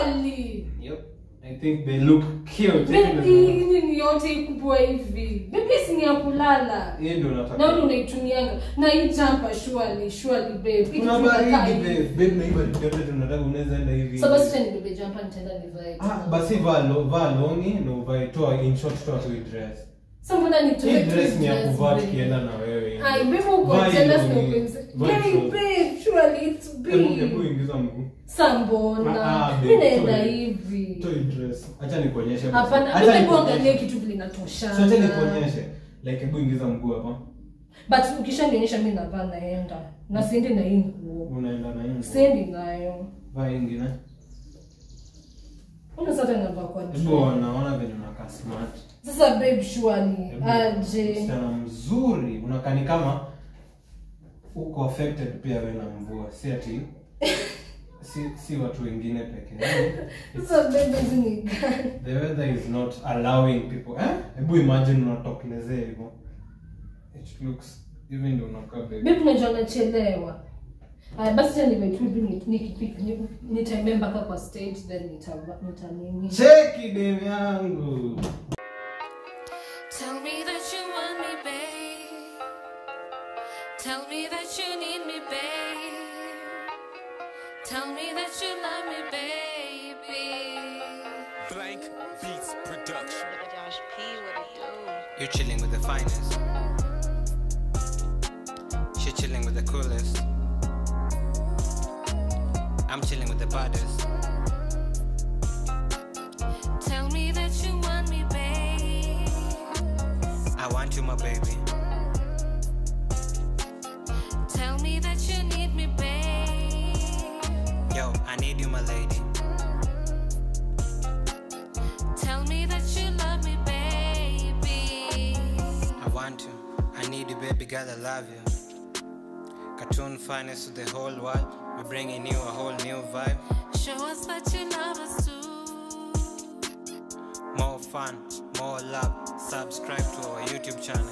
surely Yep. I think they look cute. Baby, nini yote ikubwa hivi Baby, si ni ya kulala Hii ndio na nataka. wewe unaitumianga na hii jumper surely surely babe Kuna Ikifika baridi kaa babe. hivi. Babe na hii baridi yote tunataka unaweza enda hivi. so basi tena nibebe jumper nitaenda nivae Ah, tena. basi vaa lo, vaa longi na uvae toa in short toa tu hii dress. Sasa mbona nitoe Hii tu dress ni ya dress, kuvaa babe? tukienda na wewe. Ai, babe, uko Vaa hii jealous longi. na uko- Vaa Babe, short. babe, surely it's Hebu hebu big. ingiza mguu. Sa mbona Ah, ah, mi babe, naenda sorry. hivi Toa hii dress. Acha nikuonyeshe. basi. hapana Acha hebu nikuonyeshe. angalia kitu vile So inatoshana acha nikuonyeshe. Like hebu ingiza mguu hapa. but ukishanionyesha mi navaa naenda na siendi na hii nguo Unaenda na hii. siendi nayo Vaa hii ingine. una sasa navaa kwa Hebu dress. wanaona venye unakaa smart. sasa babe surely Hebu, aje msichana mzuri unakaa ni kama uko affected pia we na mvua si ati si, si watu wengine peke yao. sasa babe hizi ni gani the weather is not allowing people eh hebu imagine unatokelezea hivyo it looks even ndio unakaa baby babe unajua nachelewa Aya, basi tena nimetubi nikipika nitembee mpaka kwa stage then nitava- nitanini cheki dem yangu Tell me that you want me, babe. Tell me that you need me, babe. Tell me that you love me, baby. Blank Beats Production. Josh P, what it do? You're chilling with the finest. She chilling with the coolest. I'm chilling with the baddest. Tell me that you want me, babe. I want you, my baby. Tell me that you need me, babe. Yo, I need you, my lady. Tell me that you love me, baby. I want you. I need you, baby girl. I love you. Cartoon finest to the whole world. We're bringing you a whole new vibe. Show us that you love us too. More fun, more love. Subscribe to our YouTube channel.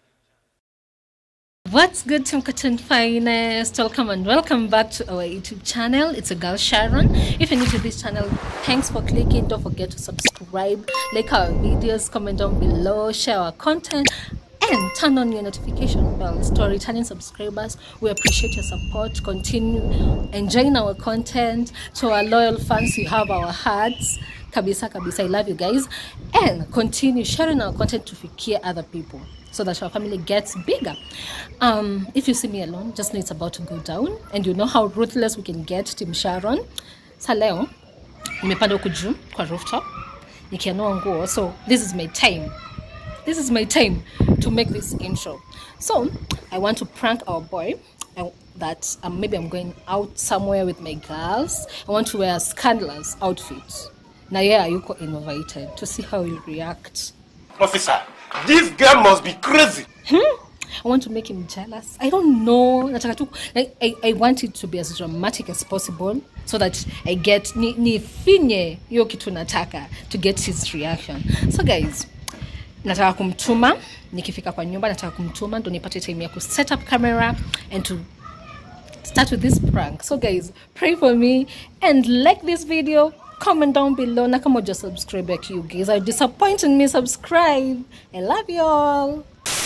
What's good, Team Cotton Finest? Welcome and welcome back to our YouTube channel. It's a girl Sharon. If you're new to this channel, thanks for clicking. Don't forget to subscribe, like our videos, comment down below, share our content, and turn on your notification bells to our returning subscribers. We appreciate your support. Continue enjoying our content. To our loyal fans, you have our hearts. Kabisa, kabisa, I love you guys. And continue sharing our content to fikia other people so that our family gets bigger. Um, if you see me alone, just know it's about to go down, and you know how ruthless we can get, Team Sharon. Sa leo nimepanda huku juu kwa rooftop nikianua nguo, so this is my time. This is my time to make this intro. So I want to prank our boy. I, that um, maybe I'm going out somewhere with my girls. I want to wear a scandalous outfit. Na yeye yuko invited to see how you react. Officer, this girl must be crazy. I want to make him jealous. I don't know. Nataka tu like, I, I want it to be as dramatic as possible so that I get ni, nifinye hiyo kitu nataka to get his reaction. So guys, nataka kumtuma nikifika kwa nyumba nataka kumtuma ndo nipate time ya ku set up camera and to start with this prank. So guys, pray for me and like this video. Comment down below na kama uja subscribe like you guys are disappointing me subscribe. I love you all.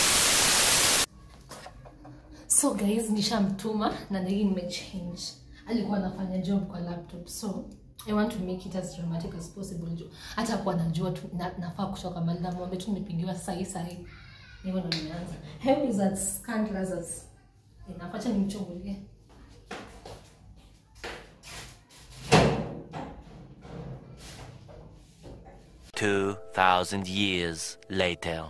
so guys nishamtuma na hii nimechange alikuwa anafanya job kwa laptop so i want to make it as dramatic as possible juu hata kuwa najua tu na, nafaa kutoka mali namwambia tu nimepigiwa sahi sahi hivyo ndo nimeanza How is that scandalous as inafacha nimchungulie Two thousand years later.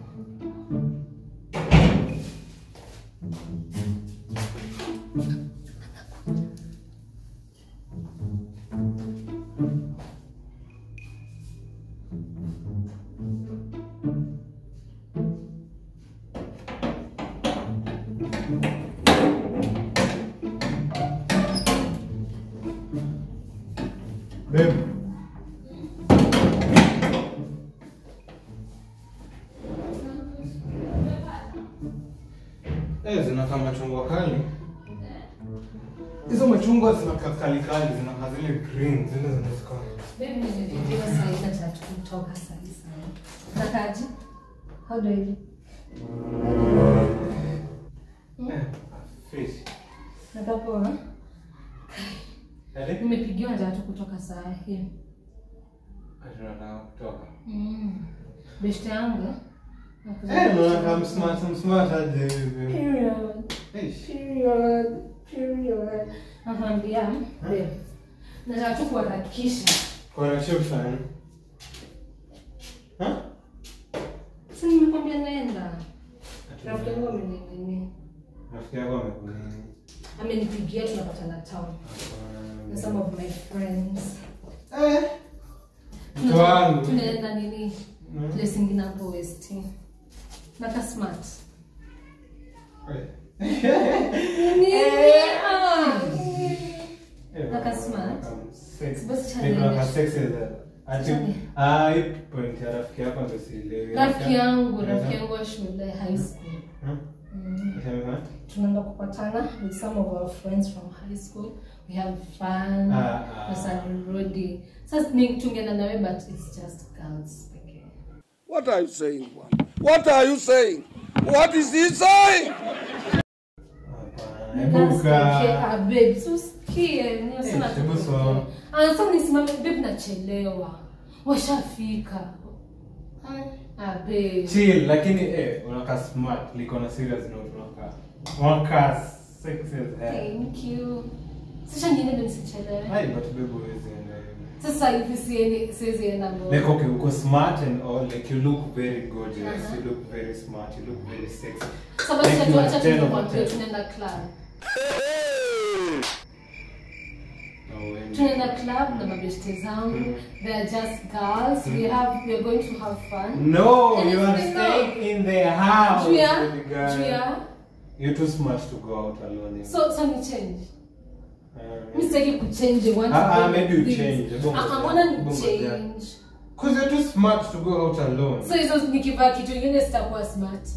babe Eh, zinakaa machungwa kali hizo machungwa zinakaa kali kali zinakaa zile green zile zinazikona. Babe, nimepigiwa saa hii nataka tu kutoka saa hii sana. Nakaji? How do I do? Eh, fish. Nakaa poa? Ati? Nimepigiwa nataka tu kutoka saa hii. Ati unataka kutoka. Mm. Beshte yangu. Eh, unaona kama smart, smart aje hivi. Period. Eish. Period. Period. Nakwambia, babe. Nataka tu kuharakisha. Kwa chip fan. Ha? Si nimekwambia naenda. Ati Rafiki yangu ameninini. Rafiki yako amekunini. Amenipigia tunapatana town. Na some of my friends. Eh. Mtu wangu. Tunaenda nini? Mm. Place ingine hapo West. Naka smart. Nini? Ah. Naka smart. Basi challenge. Challenge. point ya rafiki yako ndo sielewi. Rafiki yangu, rafiki yangu wa shule high school. Hmm? Mm. Sema? tunaenda kupatana with some of our friends from high school we have fun Ah, ah. nasarudi sasa ni- tungeenda nawe but it's just girls pekee What are you saying, man? What are you saying? What is he saying? Hapana. Girls Ebuka. pekee. Ah, babe, so usikie, niyo sina Eh, tu hebu pekee. sawa. Ah, sasa nisimame babe nachelewa washafika ah, babe. Chill, lakini eh, unakaa smart liko na serious note unakaa. Unakaa sexy as hell. thank you sasa niende ndo nisichelewe Hai, but babe huwezi enda hivi. sasa hivi siendi siwezi enda mbona. Like okay, uko smart and all, like you look very gorgeous, Uh-huh. you look very smart, you look very sexy. Sasa basi Like acha you are acha 10 over tukwambie 10. tunaenda club No, when- tunaenda club na mabeshte zangu they are just girls we have we are going to have fun No, And you if are we staying in the house. Julia, baby girl. Julia, You're too smart to go out alone. so so ni change Um, mi sitaki kuchange I want to Ah, ah, go maybe you this. change. Bongo Ah, ah, ja. mbona ni Bongo ja. change Cause you're too smart to go out alone. so hizo nikivaa kitu ingine sitakuwa smart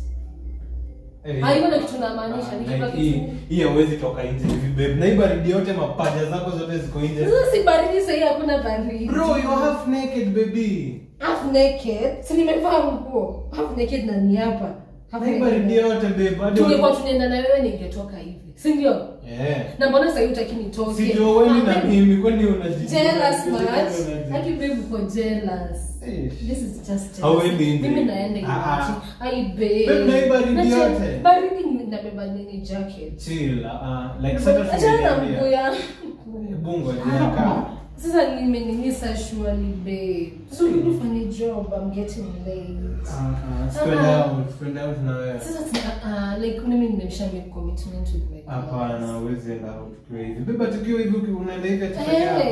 Eh, Ah, hivyo ndio kitu namaanisha, ah, nikivaa like kitu- hii- hii hauwezi toka nje hivi babe. Na hii baridi yote mapaja zako zote ziko nje. sasa si baridi sahii hakuna baridi Bro, you're half naked baby. half naked si nimevaa nguo half naked na ni hapa Half Na hii naked. baridi yote babe. hadi tungekuwa wa- tunaenda na wewe ningetoka hivi si ndio Eh. na mbona sahii utaki nitoke Si ndio wewe na Ah, mimi kwani unaji jealous unaji- much unaji- haki babe uko jealous Eh. this is just Hauendi jealous nje. mimi naenda Ah, hivi ah. ai babe Babe, na hii baridi Nache- yote. baridi ni- nabeba nini jacket Chill, uh, like sasa achana na tumeniambia. mguu ya Bungo jaka. sasa nimeninisa surely babe so ufanye job i'm getting late Spread Ah. out, spread out na wewe. sasa tuna- uh, like mimi nimesha make commitment with my Hapana, huwezi enda out ukiwa hivi. Beba tukiwa hivi uki- unaenda hivi ati peke Hey. yako.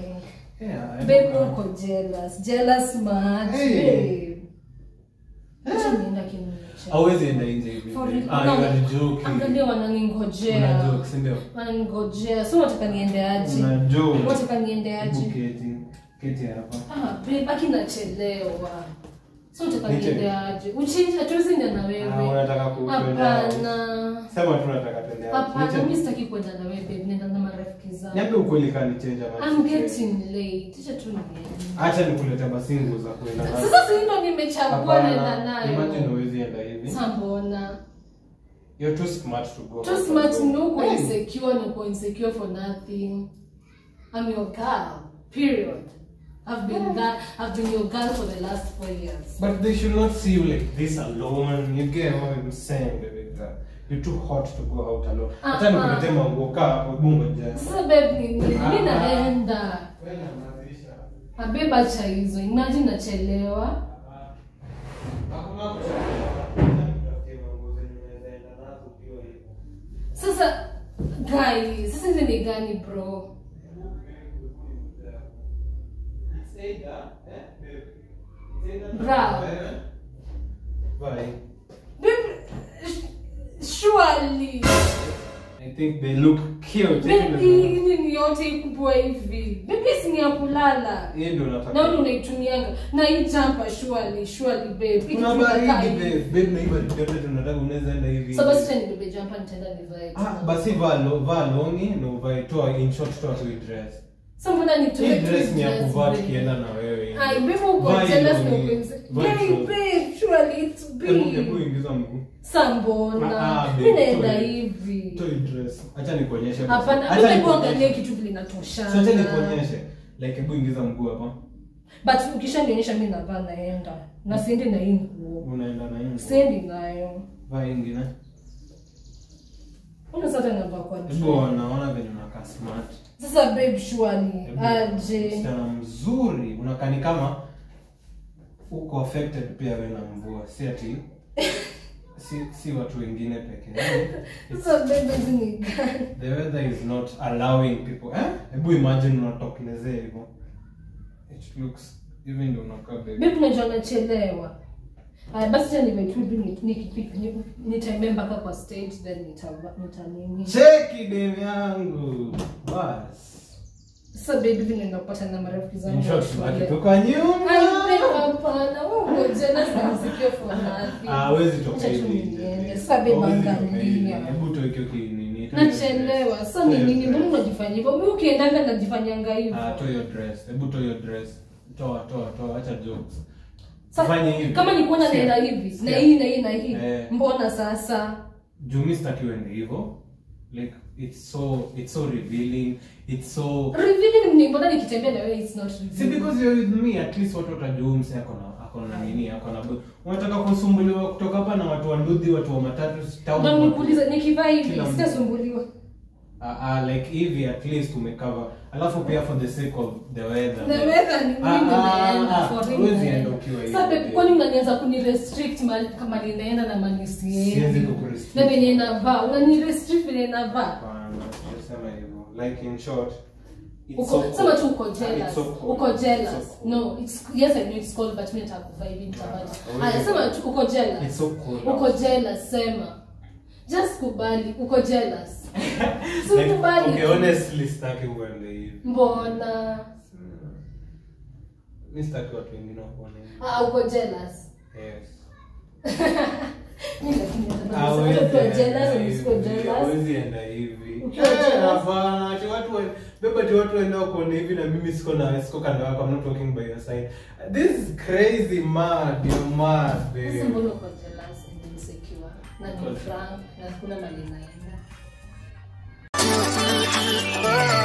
Yeah, Babe, ebuka. uko jealous. Jealous much. Hey. Babe. Acha nienda kinyume cha- Hauwezi enda nje hivi. For babe. real. Ah, you are joking. Angalia wananingojea. Una joke, si ndio? Wananingojea. So wataka niende aje? Una joke. Wataka niende Hebu aje? keti. Keti hapa. Ah, babe, aki nachelewa. So wataka Niche- niende aje? Uchinje hatuwezi enda na Ah, wewe. unataka ku- kwenda out. Hapana. Sema tu unataka twende out. Hapana, Niche- mimi sitaki kwenda na wewe babe. Nenda na marafiki zangu. Niambie ukweli kama ni change ama I'm si change. getting late. Acha tu niende. Acha nikulete basi nguo za kuenda nazo. Sasa si ndo nimechagua Hapana, naenda nayo. Imagine huwezi enda hivi. Sasa mbona? You're too smart to go. Too out smart alone. no uko Hey. insecure no uko insecure for nothing. I'm your girl. Period. I've been that I've been your girl for the last four years. But they should not see you like this alone. You get what I'm saying, baby girl. You're too hot to go out alone. Ah, Hata ah. nikuletee manguo kaa hapo bungo jana. Sasa babe ni nini? Ah, Mimi ah. naenda. Wewe nyamazisha. Abeba cha hizo. Imagine nachelewa. Hakuna kuchelewa. Acha nikuletee manguo zenye unaweza enda nazo ukiwa hivyo. Sasa guys, sasa hizi ni gani bro? It's either, eh, babe. It's either Bra. wewe. Bye. Babe, sh- surely. I think they look cute. Baby, hii ni yote ikubwa hivi. Baby si ni ya kulala. Hii ndio Na nataka. wewe unaitumianga. Na hii jumper surely, surely babe. Kuna baridi babe. Babe na hii baridi yote tunataka unaweza enda hivi. So basi tena nibebe jumper nitaenda nivae. Ah, basi vaa lo, vaa longi na uvae toa in short toa tu hii dress. Sasa mbona nitoe Hii tu dress ni ya dress, kuvaa babe? tukienda na wewe. Ai, babe uko Vaa hii jealous na longi. uko Vaa hii Babe, short. babe, surely it's Hebu hebu big. ingiza mguu. Sa mbona? Ah, ah, Mimi babe, naenda toa hii- hivi. Toa hii dress. Acha nikuonyeshe. Hapana, Acha mimi nikuonyeshe. kuangalia kitu vile inatoshana. So acha nikuonyeshe. Like hebu ingiza mguu hapa. But ukishanionyesha mimi navaa naenda. Na siendi na hii nguo. Unaenda na hii. nguo. Siendi nayo. Vaa hii ingine. Mbona sasa navaa kwa Hebu dress? wanaona venye unakaa smart. Sasa babe surely Hebu, aje. Msichana mzuri unakaa ni kama uko affected pia wewe na mvua, si ati si, si watu wengine peke yao. It's- Sasa babe hizi ni gani? The weather is not allowing people. Eh? Hebu imagine unatokelezea hivyo. It looks even ndio unakaa baby. Babe unajua nachelewa. Aya basi cha nimetubi nikipika nitembea mpaka kwa stage then nitava nitanini. Cheki dem yangu. Bas. Sasa baby vile naenda kupata na marafiki zangu. In short, wa shule. baki tu kwa nyumba. Ai babe hapana. Wewe uko jealous na msikio for nothing. Ah, hawezi toka Acha tu hivi nje. niende. Sasa babe Hawezi toka hivi. angalia. Hebu tuweke kinini. Nachelewa. Sasa ni nini? Mbona unajifanya hivyo? Mimi ukiendanga najifanyanga hivyo. Ah, toa your dress. Hebu toa your dress. Toa, toa, toa. Acha jokes. Sasa, Fanye hivi. Kama ni kuona Sikia. naenda hivi na Sikia. hii na hii na hii. Eh. Mbona sasa? Juu mi sitaki uende hivyo. Like it's so it's so revealing. It's so Revealing ni mbona nikitembea na wewe it's not See revealing. because you're with me at least watu watajua mse ako na ako na nini ako na bu- unataka kusumbuliwa kutoka hapa na watu wa ndudhi watu wa matatu town. Ndio nikuulize nikivaa hivi Kila mtu. sitasumbuliwa. Ah, ah, like hivi at least umecover. Alafu pia for the sake of the weather. The weather ni Ah, mimi ah, naenda ah, for huwezi real. enda ukiwa hivi. Sasa babe, kwani unanianza kunirestrict mali kama ninaenda na mali Siwezi siendi? kukurestrict. Na venye navaa, unanirestrict vile navaa. Hapana, sijasema hivyo. Like in short, it's Uko so sema cold. tu uko Ah, it's jealous. so cold. Uko It's jealous. so cold. No, it's yes I know it's cold but mimi nataka kuvaa hivi nitavaa. Ah, Aya sema tu uko jealous. It's so cold. Uko jealous sema. Just kubali uko jealous. Si Like, kubali. okay, tu. honestly sitaki uende hivi. Mbona? Mi sitaki watu wengine wakuone hivi. Ah, uko jealous. Yes. Mimi lakini nataka Hawezi kusema uko enda jealous na hivi. usiko jealous. Hawezi enda hivi. Ukiwa Eh, jealous. hapana, ati watu wa- beba ati watu waenda wakuone hivi na mimi siko na siko kando yako. I'm not walking by your side. This is crazy mad. You're mad, Sasa babe. mbona uko jealous and insecure? Na ni frank na kuna mali naenda.